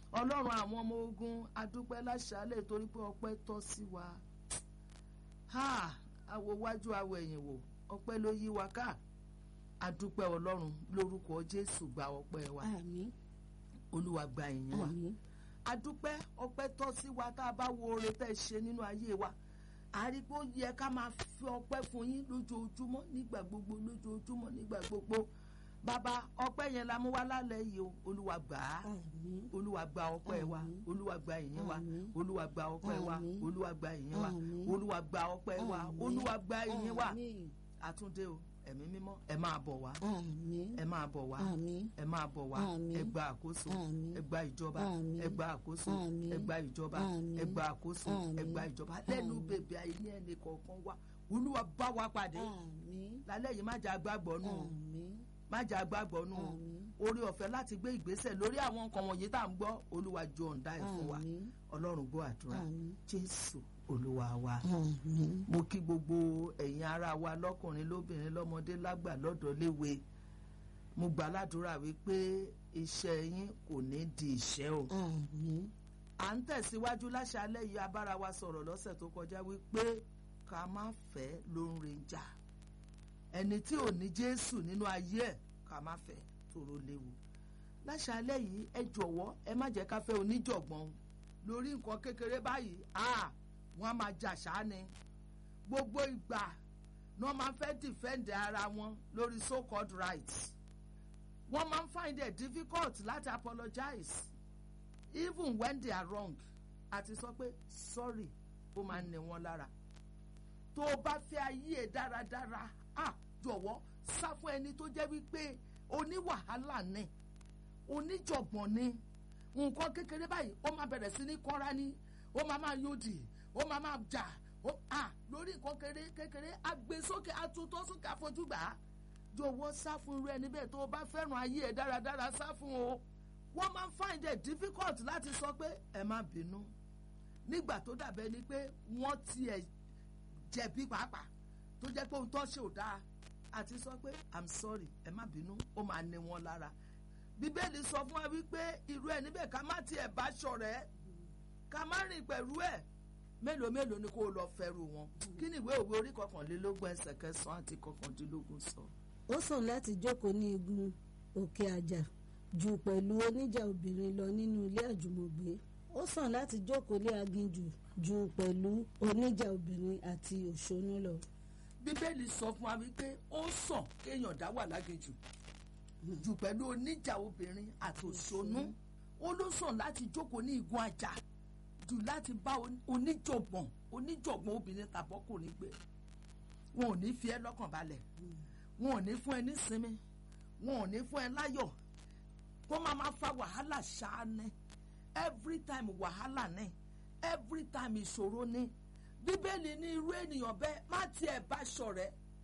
ọlọ́run àwọn ọmọ ogun adúpẹ́ láṣálẹ̀ torí pé ọpẹ́ tọ́ sí wa àwo wájú àwọ̀ ẹ̀yìn wò ọpẹ́ ló yí wa ká adúpẹ́ ọlọ́run lórúkọ jésù gba ọpẹ́ wa àmín olúwa gba ìyìn wa àmín adúpẹ́ ọpẹ́ tọ́ sí wa tá a bá wo oore tẹ́ ẹ ṣe nínú ayé wa àrí pé ó yẹ ká máa fi ọpẹ́ fún yín lójoojúmọ́ nígbà gbogbo lójoojúmọ́ nígbà gbogbo bàbá ọpẹ́ yẹn la mú wá lálẹ́ yìí o olúwa gbà á àmín olúwa gba ọpẹ́ wa Àmín. olúwa gba ìyìn wa Àmín. olúwa gba ọpẹ́ wa Àmín. olúwa gba ìyìn wa Àmín. olúwa gba ọpẹ́ wa Àmín. olúwa gba ìyìn wa àmín àtúndé o ẹ̀mí mímọ́ ẹ máa bọ̀ wá àmín ẹ máa bọ̀ wá àmín ẹ máa bọ̀ wá Àmín. ẹ gba àkóso Àmín. ẹ gba ìjọba Àmín. ẹ gba àkóso Àmín. ẹ gba ìjọba Àmín. ẹ gba àkóso ẹ Àmín. gba ìjọba lẹ́nu Àmín. bèbè ayé ẹnì kọ̀ọ̀kan wá olúwa bá wa pàdé àmín lálẹ́ yìí má jà gbàgbọ́ nù o àmín má jà gbàgbọ́ nù o àmín orí ọ̀fẹ́ láti gbé ìgbésẹ̀ lórí àwọn nǹkan wọ̀nyí tá à ń gbọ́ olúwa jọ ọ̀ǹda ẹ̀ fún wa àmín ọlọ́run gbọ́ àdúrà àmín jésù olúwa wa àmín mo kí gbogbo ẹ̀yin ará wa lọ́kùnrin lóbìnrin lọ́mọdé lágbà lọ́dọ̀ léwe mo gbà ládùúrà wípé iṣẹ́ yín kò ní di ìṣẹ́ o àmín à ń tẹ̀síwájú láṣálẹ́ yìí abára wa sọ̀rọ̀ lọ́sẹ̀ tó kọjá wípé ká má fẹ́ ló ń renjà ẹni tí ò ní jésù nínú ayé ẹ̀ ká má fẹ́ tòró léwu láṣálẹ́ yìí ẹ jọ̀wọ́ ẹ má jẹ́ ká fẹ́ oníjọ̀gbọ́n lórí nǹkan kékeré báyìí ah wọ́n á máa jà ṣáá ni gbogbo ìgbà ni wọ́n máa ń fẹ́ defend ara wọn lórí so called rights wọ́n máa ń find it difficult láti apologize even when they are wrong àti sọ pé sorry ó máa ń ní wọn lára tó o bá fẹ́ ayé ẹ̀ dáradára ah jọ̀wọ́ sá fún ẹni tó jẹ́ wípé oníwàhálà ni oníjọ̀gbọ̀n ni nǹkan kékeré báyìí ó máa bẹ̀rẹ̀ sí ní kọ́ra ní ó máa máa yóòdì ó máa máa jà ó à lórí nǹkan kékeré kékeré agbésókè atúntọ́ sókè àfojúgbà jọ̀wọ́ sá fún irú ẹni bẹ́ẹ̀ tó o bá fẹ́ràn ayé ẹ̀ dáradára sá fún o wọ́n máa ń find it difficult láti sọ pé ẹ má bínú nígbà tó dàbẹ́ ni pé wọ́n tiẹ̀ jẹ̀bi pàápàá tó jẹ́ pé ohun tó ṣe ò dáa àti sọ pé i'm sorry ẹ má bínú ó máa ní wọn lára bíbélì sọ fún wa wípé irú ẹ níbẹ̀ ká má tiẹ̀ bá ṣọ̀rẹ́ ká má rìn pẹ̀lú ẹ̀ mélòó mélòó ni kó o lọ fẹ́rù wọn kí ni ìwé òwe orí kọkànlélógún ẹsẹ̀ kẹsàn-án àti kọkàndínlógún sọ. ó sàn láti jókòó ní igun òkè àjà jù pẹ̀lú oníjà obìnrin lọ nínú ilé àjùmọ̀gbé ó sàn láti jókòó lé aginjù jù pẹ̀lú oníjà obìnrin àti òṣónú lọ. bíbélì sọ fún wa wípé ó sàn kéèyàn dá wà láginjù jù pẹ̀lú oníjà obìnrin àti òṣónú ó ló sàn láti jókòó ní igun àjà jù láti bá on- oníjọ̀gbọ̀n oníjọ̀gbọ̀n obìnrin tàbọ́kùnrin gbé wọn ò ní fi ẹ́ lọ́kàn balẹ̀ wọn ò ní fún ẹ ní sinmi wọn ò ní fún ẹ láyọ̀ kó máa máa fa wàhálà ṣáá ní every time wàhálà ní every time ìṣòro ní bíbélì ní irú ènìyàn bẹ́ẹ̀ má tiẹ̀ bá ṣọ̀rẹ́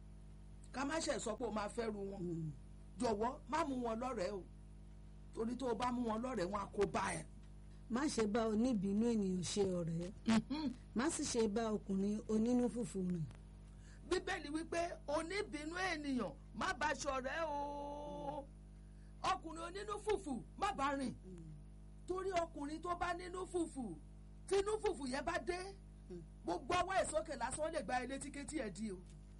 ká má ṣe sọ pé o máa fẹ́ ru wọn jọ̀wọ́ má mú wọn lọ́rẹ̀ẹ́ o torí tó o bá mú wọn lọ́rẹ̀ẹ́ wọn á kó bá ẹ. má ṣe bá oníbínú ènìyàn ṣe ọ̀rẹ́ má sì ṣe bá ọkùnrin onínú fùfù rìn. bíbélì wípé oníbínú ènìyàn má bá ṣọ̀rẹ́ o ọkùnrin onínú fùfù má bá rìn torí ọkùnrin tó bá nínú fùfù tínú fùfù yẹn bá dé gbogbo ọwọ́ ẹ̀ sókè lásán ó lè gba ilé tí kétí ẹ̀ di o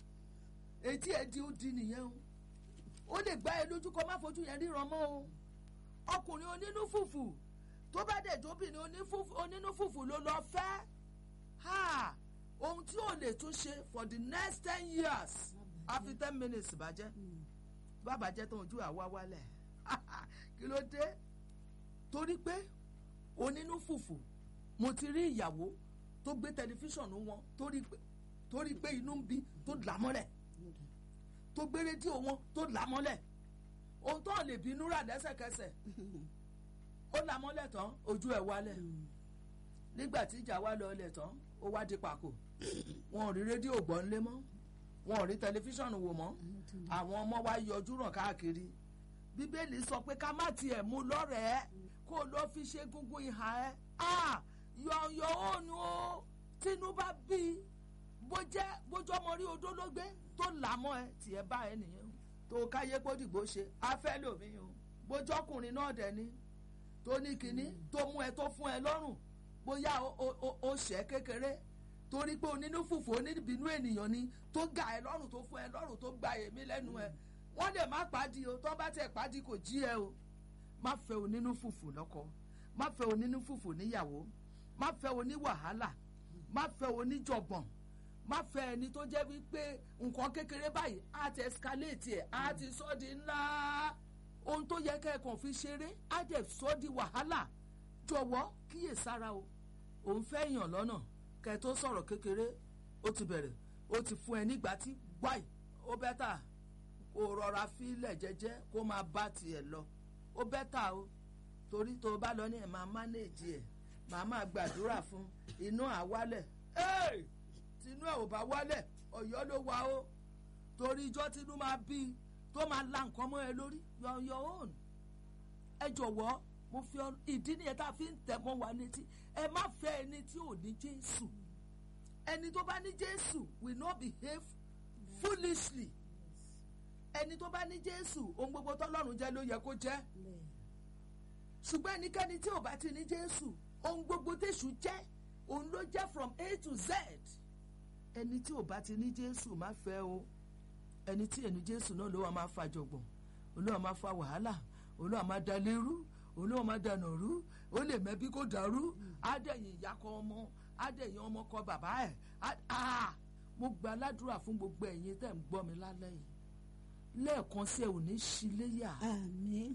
etí ẹ̀ di ó di nìyẹn o ó lè gba ẹ lójú kó má fojú yẹn ríran mọ́ o ọkùnrin onínú fùfù tó bá dẹ̀ jóbìnrin onífùfù- onínú fùfù ló lọ fẹ́ ha ohun tí ò lè tún ṣe for the next ten years àfi ten minutes bàjẹ́ bá bàjẹ́ tán ojú àwa wálẹ̀ kí ló dé torí pé onínú fùfù mo ti rí ìyàwó tó gbé tẹlifíṣàn wọn torí pé torí pé inú ń bí tó là mọ́lẹ̀ tó gbé rédíò wọn tó là mọ́lẹ̀ ohun tó lè bínú rà lẹ́sẹ̀kẹsẹ̀ ó là mọ́lẹ̀ tán ojú ẹ̀ wálẹ̀ nígbà tí ìjà wá lọ ilẹ̀ tán ó wá di pàkó wọn ò rí rédíò gbọ́ ńlé mọ́ wọn ò rí tẹlifíṣàn wò mọ́ àwọn ọmọ wa yọjú ràn káàkiri bíbélì sọ pé ká má tiẹ̀ mú lọ́rẹ̀ẹ́ kó ló fi ṣe gúngún ìhà ẹ̀ ah yọ̀ọ̀yọ̀ ònu o tínú bá bí i bó jẹ́ bójú ọmọ rí odó ló gbé tó là mọ́ ẹ tiẹ̀ bá ẹ nìyẹn o tó káyé kó dìgbò ṣe afẹ́ lòmí o bójú ọkùnrin náà dẹ̀ ni tó ní kinní tó mú ẹ tó fún ẹ lọ́rùn bóyá o- o- o- o ṣẹ́ kékeré torí pé onínú fùfù oníbínú ènìyàn ni tó ga ẹ lọ́rùn tó fún ẹ lọ́rùn tó gba èmi lẹ́nu ẹ wọ́n lè má pàdé o tó bá tẹ̀ pàdé kò jí ẹ o má fẹ́ onínú fùfù lọ́kọ má fẹ́ onínú fùfù níyàwó má fẹ́ oní wàhálà má fẹ́ oníjọ̀gbọ̀n má fẹ́ ẹni tó jẹ́ wípé nǹkan kékeré báyìí á ti escalate ẹ̀ á ti sọ́ di ńlá ohun tó yẹ kẹ́ẹ̀kan fi ṣeré á dẹ̀ sọ́ di wàhálà jọ̀wọ́ kíyèsára o òun fẹ́ yàn lọ́nà kẹ́ ẹ tó sọ̀rọ̀ kékeré ó ti bẹ̀rẹ̀ ó ti fún ẹ nígbà tí gbáì ó bẹ́tà kó rọra fílẹ̀ jẹ́jẹ́ kó máa bá tiẹ̀ lọ ó bẹ́tà o torí tó o bá lọ ní ẹ̀ máa mánéèjì ẹ̀ màá máa gbàdúrà fún inú àwálẹ̀ ẹ́ẹ̀ tinú ẹ̀ ò bá wálẹ̀ ọ̀yọ́ ló wà ó torí ijọ́ tinú máa bí i tó máa la nǹkan mọ́ ẹ lórí your your own ẹ jọ̀wọ́ mo fi ọ ìdí nìyẹn tá a fi ń tẹ̀ mọ́ wa létí ẹ má fẹ́ ẹni tí ò ní jésù ẹni tó bá ní jésù will not behave foolishly ẹni tó bá ní jésù ohun gbogbo tọ́lọ́run jẹ́ ló yẹ kó jẹ́ bẹ́ẹ̀ ṣùgbọ́n ẹnikẹ́ni tí ò bá ti ní jésù ohun gbogbo téṣù jẹ́ òun ló jẹ́ from a to z ẹni tí ò bá ti ní jésù má fẹ́ o ẹni tí ẹnu jésù náà ló wà máa fa jọ̀gbọ̀n olúwa máa fa wàhálà olúwa máa da lérú olúwa máa dànà rú ó lè mẹ́bí kó dàrú ádẹ́yìn ìyá kọ ọmọ ádẹ́yìn ọmọ kọ bàbá ẹ̀ á- á mo gba aládùúrà fún gbogbo ẹ̀yin tẹ̀ ń gbọ́ mi lálẹ́ yìí lẹ́ẹ̀kan sí ẹ ò ní ṣí léyà àmín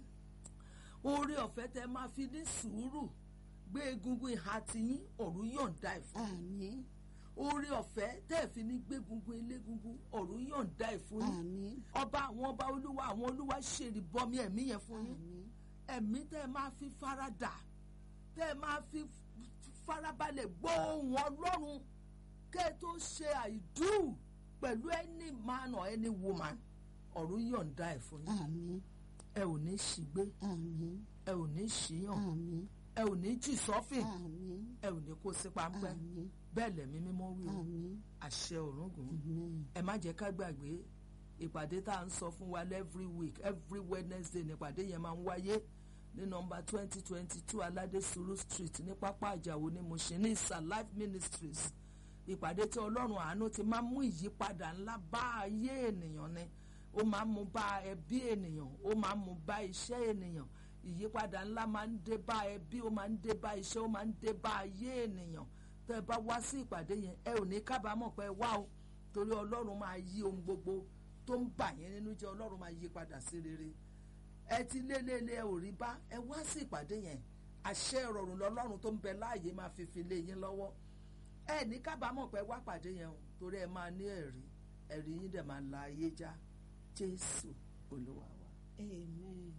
oore ọ̀fẹ́ tẹ máa fi ní sùúrù gbé egungun ìhà tiyín ọ̀run yọ̀ǹda ẹ̀ fún àmín oore ọ̀fẹ́ tẹ́ ẹ̀ fi ní gbé egungun elégungun ọ̀run yọ̀ǹda ẹ̀ fún yín àmín ọba àwọn ọba olúwa àwọn olúwa ṣèrì bọmi ẹ̀mí yẹn fún yín àmín ẹ̀mí tẹ́ ẹ máa fi faradà tẹ́ ẹ máa fi farabalẹ̀ gbọ́ ohùn ọlọ́run kẹ́ ẹ tó ṣe àìdú pẹ̀lú any man or any woman ọ̀run yọ̀ǹda ẹ̀ fún yín àmín ẹ ò ní ṣìgbé àmín ẹ ò ní ṣìyàn àmín ẹ ò ní jì sọ́fìn àmín ẹ ò ní kó sí páńpẹ́ àmín bẹ́ẹ̀ lẹ̀mí mímọ́ wí o àmín àṣẹ òrùngún àmín ẹ má jẹ́ ká gbàgbé ìpàdé tá à ń sọ fún wa every week every wednesday nípàdé yẹn máa ń wáyé ní nọ́mbà twenty twenty two aládé suru street ní pápá àjàwò ní Mushin ní isa life ministries ìpàdé tí ọlọ́run àánú ti máa ń mú ìyípadà ńlá bá ayé ènìyàn ni ó máa ń mú bá ẹbí ènìyàn ó máa ń mú bá iṣẹ́ ènìyàn ìyípadà ńlá máa ń dé bá ẹbí ó máa ń dé bá iṣẹ́ ó máa ń dé bá ayé ènìyàn tẹ́ ẹ bá wá sí ìpàdé yẹn ẹ ò ní kábàámọ̀ pé ẹ wá o torí ọlọ́run máa yí ohun gbogbo tó ń bà yín nínú jẹ́ ọlọ́run máa yí padà sí rere ẹ ti lélẹ́lẹ́ ẹ ò rí bá ẹ wá sí ìpàdé yẹn àṣẹ ìrọ̀rùn lọ́lọ́run tó ń bẹ láàyè máa fi fi lé yín lọ́wọ́ ẹ ní kábàámọ̀ pé ẹ wá pàdé yẹn o torí ẹ máa ní ẹ̀rí ẹ̀rí yín dẹ̀ máa la ayé já jésù olúwa wa. amen.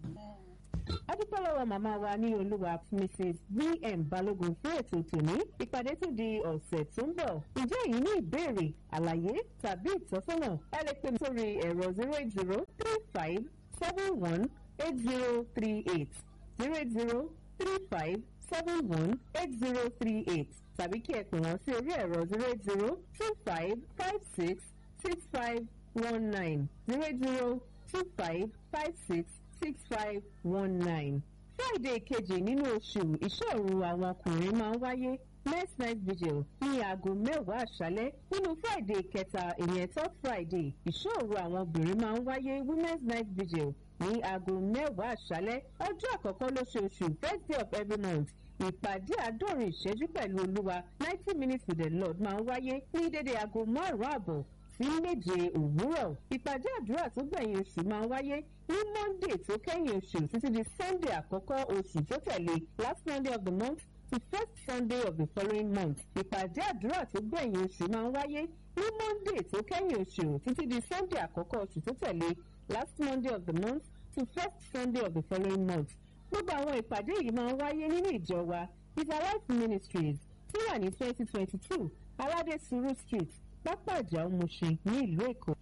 adúpẹ́ lọ́wọ́ màmá wa ní olúwa mrs vm balógun fún ètò tòní ìpàdé tó di ọ̀sẹ̀ tó ń bọ̀ ǹjẹ́ èyí ní ìbéèrè àlàyé tàbí ìtọ́sọ́nà ẹ lè pè mí sórí ẹ̀rọ zero eight zero three five seven one eight zero three eight zero eight zero three five seven one eight zero three eight tàbí kí ẹ pè wọ́n sí orí ẹ̀rọ zero eight zero two five five six six five one nine zero eight zero two five five six six five one nine. friday kejì nínú oṣù ìṣòro àwọn ọkùnrin máa ń wáyé next night vigil ní aago mẹ́wàá àṣálẹ́ nínú friday kẹta ìyẹn third friday ìṣòro àwọn obìnrin máa ń wáyé women's night vigil ní aago mẹ́wàá àṣálẹ́ ọjọ́ àkọ́kọ́ lóṣooṣù first day of every month ìpàdé àádọ́rin ìṣẹ́jú pẹ̀lú olúwa ninety minutes with the lord máa ń wáyé ní dédé aago márùn-ún àbọ̀ sí méje òwúrọ̀ ìpàdé àdúrà tó gbẹ̀yìn oṣù máa ń wáyé ní monday tó kẹ́yìn oṣù títí di sunday àkọ́kọ́ oṣù tó tẹ̀lé last monday of the month to first sunday of the following month ìpàdé àdúrà tó gbẹ̀yìn oṣù máa ń wáyé ní monday tó kẹ́yìn oṣù títí di sunday àkọ́kọ́ oṣù tó tẹ̀lé last monday of the month to first sunday of the following month gbogbo àwọn ìpàdé yìí máa ń wáyé nínú ìjọ wa is alive ministries tí wà ní twenty twenty two aládé suru street pápá ìjà Mushin ní ìlú Èkó.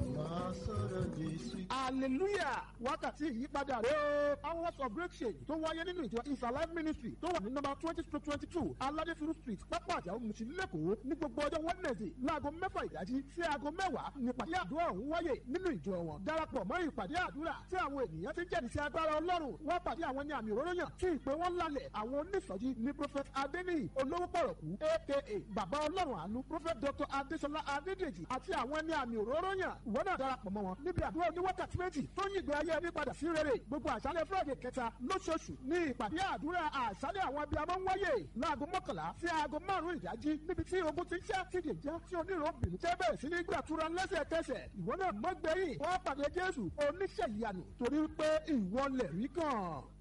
hallelujah wákàtí ìyípadà rẹ̀ o hours of breakthrough tó wáyé nínú ìjọ is alive ministry tó wà ní nọ́mbà twenty to twenty two aládéfirú street pápá àjàó Mushin lẹ́kọ̀ọ́ ní gbogbo ọjọ́ wednesday láago mẹ́fà ìdájí sí aago mẹ́wàá nípàdé àdúrà ọ̀hún wáyé nínú ìjọ wọn darapọ̀ mọ́ ìpàdé àdúrà tí àwọn ènìyàn ti jẹ́rìí sí agbára ọlọ́run wọ́n pàdé àwọn ní àmì òróró yàn tí ìpè wọn lálẹ̀ àwọn onísọjí ní prophet adeniyi olówó pọ̀rọ̀kú aka bàbá ọlọ́run àánú prophet dr adesola adédèjì àti àwọn ní àmì òróró yàn ìwọ náà darapọ̀ mọ́ wọn níbi àdúrà oníwákàtí méjì tó ń yìgbé ayé ẹni padà sí rere gbogbo àṣálẹ̀ friday kẹta lóṣooṣù ní ìpàdé àdúrà àṣálẹ̀ àwọn abiyamọ ń wáyé láago mọ́kànlá sí aago márùn-ún ìdájí níbi tí ogun ti ń ṣe àtìdè já tí oníròbìnrin tẹ́ bẹ̀rẹ̀ sí ní gbàtúrà lẹ́sẹ̀kẹsẹ̀ ìwọ náà mọ́gbẹ́yìn wọ́n pàdé jésù oníṣẹ́ ìyanu torí pé ìwọ lẹ̀ rí kàn.